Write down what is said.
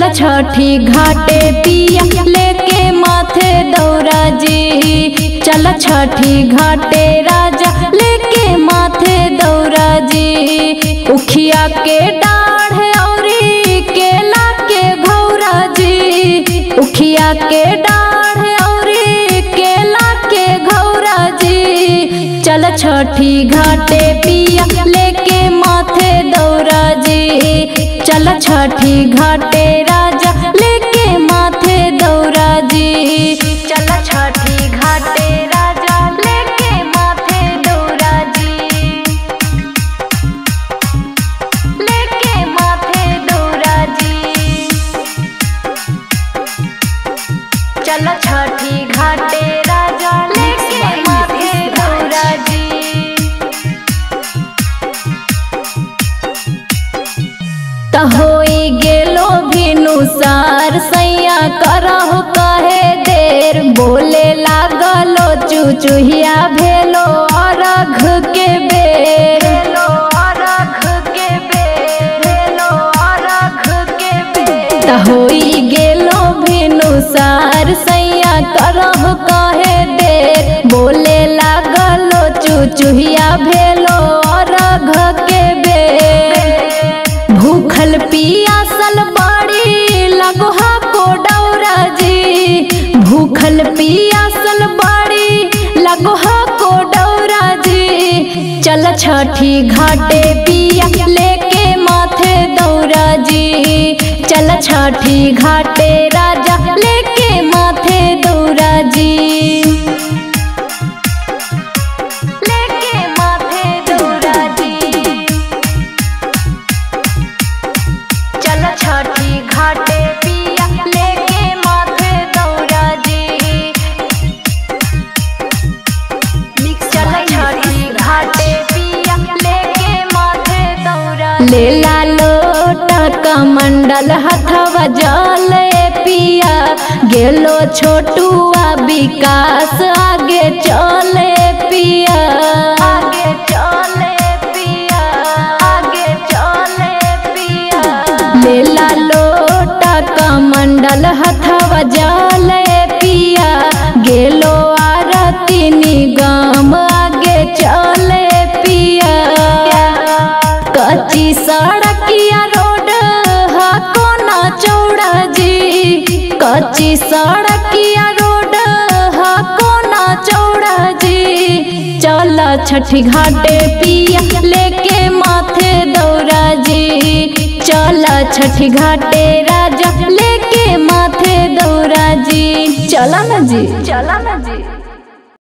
छठी घाटे पिया लेके माथे दौरा जी चल छठी घाटे राजा लेके माथे दौरा जी उखिया के डाढ़ औरी केला के घौरा जी उखिया के डाढ़ औरी केला के घौरा जी चल छठी घाटे पिया लेके माथे दौरा जी चल छठी घाटे राजा लेके माथे दौरा जी चल छठी घाटे राजा लेके माथे दौरा जी लेके माथे दौरा जी चल छठी घाटे राजा लेके माथे दौरा जी त होई गेलो भिनुसार सैया करहु कहे देर बोले लागलो चुचुहिया भेलो अरघ के बेर त होई गेलो भिनुसार सैया करहु कहे देर बोले लागलो चुचुहिया भेलो अरघ के बेर भूखल पियासल बड़ी लगहा को डौरा जी भूखल पियासल बड़ी लगहा को डौरा जी चल छठी घाटे पिया लेके माथे दौरा जी चल छठी घाटे राजा लेके माथे दौरा जी लेके माथे दौरा जी चल छठी घाटे पिया लेके माथे दौरा जी चल छठी घाटे पिया लेके माथे दौरा लेला लोटा कमंडल हथवा जल पिया गेलो छोटुआ विकास आगे चले पिया आगे चले पिया आगे चले पिया लेला लोटा कमंडल हथवा जल पिया गेलो आरती निगम आगे चले पिया कच्ची सड़किया रोड हा कोना चौड़ा जी कच्ची सड़किया रोड हा कोना चौड़ा जी चल छठी घाटे पिया लेके माथे दौरा जी चल छठी घाटे राजा लेके माथे दौरा जी चला ना जी चला ना जी